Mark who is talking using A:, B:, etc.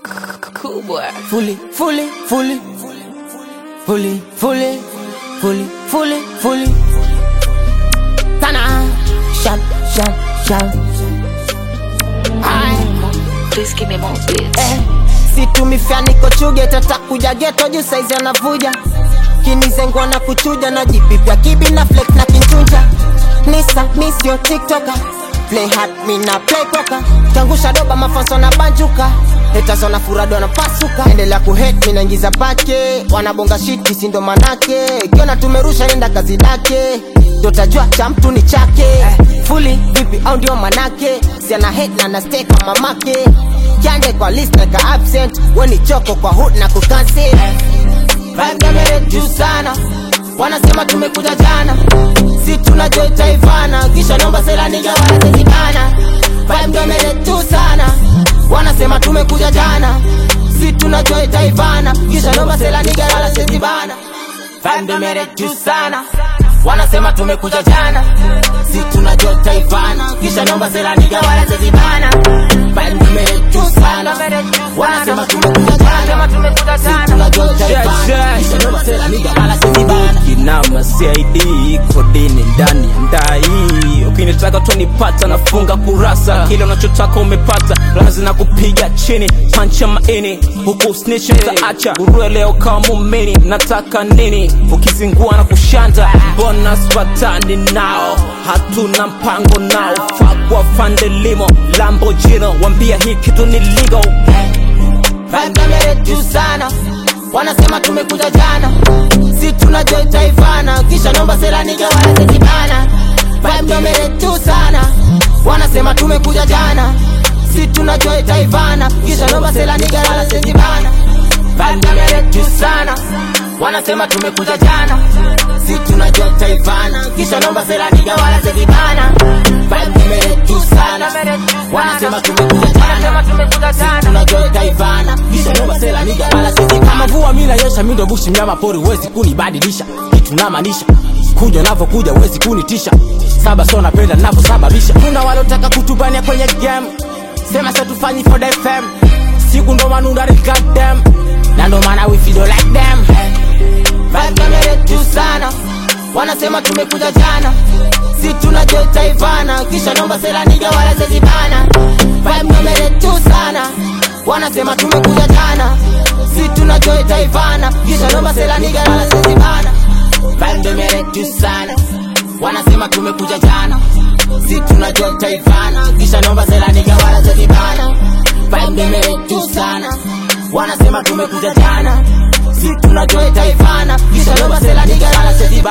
A: Cool boy.
B: fully, fully, fully, fully, fully, fully, fully, fully. Tana, shout, shout, shout. Aye.
A: Please give me more beats.
B: Eh, situmifya niko chuge tatakuja geto juu saizi anavuja kinizengwa na kuchuja na jipipya kibi na flex na kinchunja nisa misio tiktoka play hard mina play poka kiangusha doba mafanso na banjuka hetasona furado na pasuka endelea kuhet minaingiza pake wanabonga shit kisindo manake kiona tumerusha enda kazi dake dotajua cha mtu ni chake fuli vipi au ndio manake siana het na nasteka mamake kiande kwa list na ka absent weni choko kwa hood na kucancel Vibe kamera juu sana wanasema tumekuja jana si tunajua itaivana kisha nomba sela niga wanazezibana Vibe kamera juu sana wanasema tumekuja jana si tunajua itaivana kisha nomba sela niga wanazezibana Vibe kamera juu sana wanasema tumekuja jana si tunajua itaivana kisha nomba sela niga wanazezibana Vibe kamera juu sana wanasema tumekuja jana si tunajua itaivana kisha nomba sela niga wanazezibana
C: kinama CID kodini ndani ya ndai ukinitaka tunipata nafunga kurasa kile unachotaka umepata lazi na kupiga chini pancha maini huku snitch mtaacha urue leo kama mumini nataka nini ukizingua na kushanda mbona spatani nao hatuna mpango nao fakwa fandelimo lambojino wambia hii kitu ni legal
B: Vibe kamera juu sana wanasema tumekuja jana si tunajua itaivana kisha nomba sela niga wanazezibana Vibe kamera juu sana wanasema tumekuja jana si tunajua itaivana kisha nomba sela niga wanazezibana Vibe kamera juu sana wanasema tumekuja jana si tunajua itaivana kisha nomba sela niga wanazezibana Vibe kamera juu sana wanasema tumekuja jana si tunajua itaivana kisha nomba sela niga wanazezibana
D: kama vua mila yesha mindo bushi mnyama pori wezi kunibadilisha kitu namaanisha kuja navyokuja wezi kunitisha saba so napenda navyosababisha kuna walotaka kutubania kwenye game sema sa tufanyi for the fam siku ndo manundari goddamn na ndo maana we feel like them
B: Vibe kamera juu sana wanasema tumekuja jana si tunajua itaivana kisha nomba sela niga wanazezibana Vibe kamera juu sana wanasema tumekuja jana si tunajua itaivana kisha nomba sela niga wanazezibana Vibe kamera juu sana wanasema tumekuja jana si tunajua itaivana kisha nomba sela niga wanazezibana Vibe kamera juu sana wanasema tumekuja jana si tunajua itaivana kisha nomba sela niga wanazezibana